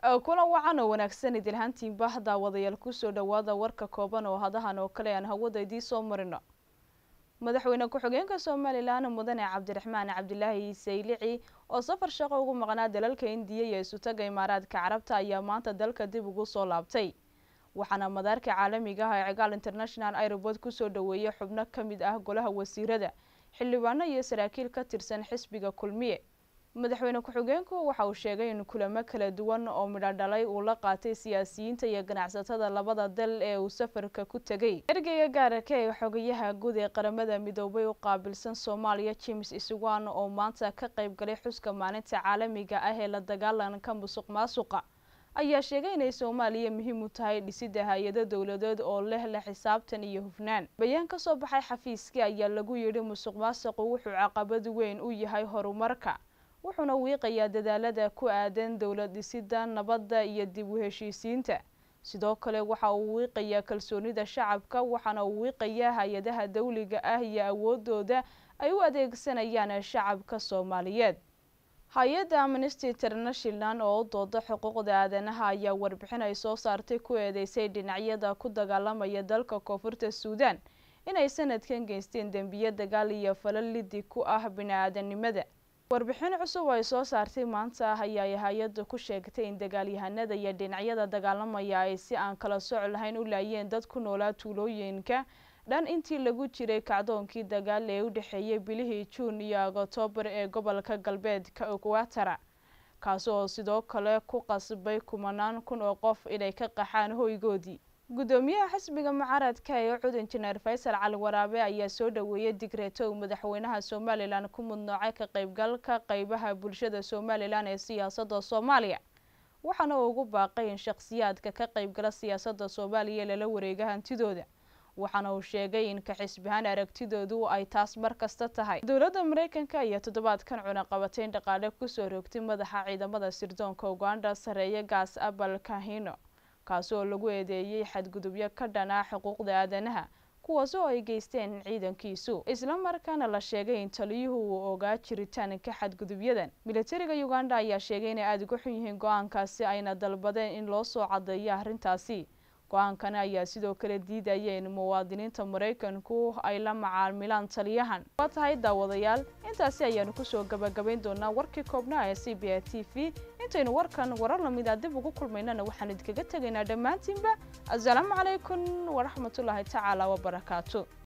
kulan wacan oo wanaagsan idilhaantiinba daawadayaal kusoo dhawaada warka kooban oo hadahan oo kale aan hawada idiin soo marino madaxweyne ku-xigeenka somalilan mudane cabdiraxmaan cabdilaahi saylici oo safar shaqo ugu maqnaa dalalka indiya iyo isutaga imaaraadka carabta ayaa maanta dalka dib ugu soo laabtay waxaana madaarka caalamiga ah ee cigaal international airobort kusoo dhaweeyay xubno ka mid ah golaha wasiirada xildhibaano iyo saraakiil ka tirsan xisbiga kulmiye madaxweyne ku-xigeenku waxa uu sheegay in kulamo kala duwan oo midho dhalay uu la qaatay siyaasiyiinta iyo ganacsatada labada dal ee uu safarka ku tegay ergeyga gaararka ee xogayaha guud ee qaramada midoobay u qaabilsan soomaaliya james iswan oo maanta ka qayb galay xuska maalinta caalamiga ah ee la dagaalanka musuq maasuqa ayaa sheegay inay soomaaliya muhiim u tahay dhisidda hay-ado dowladeed oo leh la xisaabtan iyo hufnaan bayaan ka soo baxay xafiiskii ayaa lagu yidhi musuq maasuqu wuxuu caqabad weyn u yahay horumarka wuxuuna wiiqayaa dadaalada ku aadan dowlad dhisidda nabadda iyo dib u heshiisiinta sidoo kale waxa uu wiiqayaa kalsoonida shacabka waxaana uu wiiqayaa hay-adaha dawliga ah iyo awoodooda ay u adeegsanayaan shacabka soomaaliyeed hay-adda amnesty international oo u dooda xuquuqda aadanaha ayaa warbixin ay soo saartay ku eedeysay dhinacyada ku dagaalamaya dalka koonfurta suudan inay sanadkan geysteen dembiye dagaal iyo falal lidi ku ah bini-aadanimada warbixin cusub ay soo saartay maanta ayaa hay-adda ku sheegtay in dagaalyahanada iyo dhinacyada dagaalamaya ay si aan kala soc lahayn u laayeen dad ku noolaa tuulooyinka dhan intii lagu jiray kacdoonkii dagaal ee u dhexeeyay bilihii juun iyo oktoobar ee gobolka galbeedka equatara kaasi oo sidoo kale ku qasbay kumanaan kun oo qof inay ka qaxaan hoygoodii guddoomiyaha xisbiga mucaaradka ee cud injineer faysal cali waraabe ayaa soo dhaweeyay digreeto uu madaxweynaha somalilan ku mudnoocay ka qaybgalka qeybaha bulshada somalilan ee siyaasadda soomaaliya waxaana uu ugu baaqay in shakhsiyaadka ka qaybgala siyaasadda soomaaliya lala wareega hantidooda waxaana uu sheegay in ka xisbihaan aragtidoodu ay taas mar kasta tahay dowladda mareykanka ayaa toddobaadkan cunaqabateyn dhaqaale kusoo rogtay madaxa ciidamada sirdoonka uganda sareeya gaas abal kahino kaasi oo lagu eedeeyey xadgudubyo ka dhanaa xuquuqda aadanaha kuwaas oo ay geysteen ciidankiisu isla markaana la sheegay in taliyuhu uu ogaa jiritaanka xadgudubyadan militariga uganda ayaa sheegay inay aada uga xun yihiin go-aankaasi ayna dalbadeen in loo soo cadeeyo arrintaasi go-aankani ayaa sidoo kale diidaya in muwaadiniinta maraykanku ay la macaamilaan taliyahan waa tahay daawadayaal intaasi ayaanu kusoo gabagabayn doonaa warkii koobnaa ee c b a t v intaynu warkan warar lamida dib ugu kulmaynana waxaan idinkaga tegaynaa dhammaantiinba assalaamu calaykum waraxmatullaahi tacaala wabarakaatu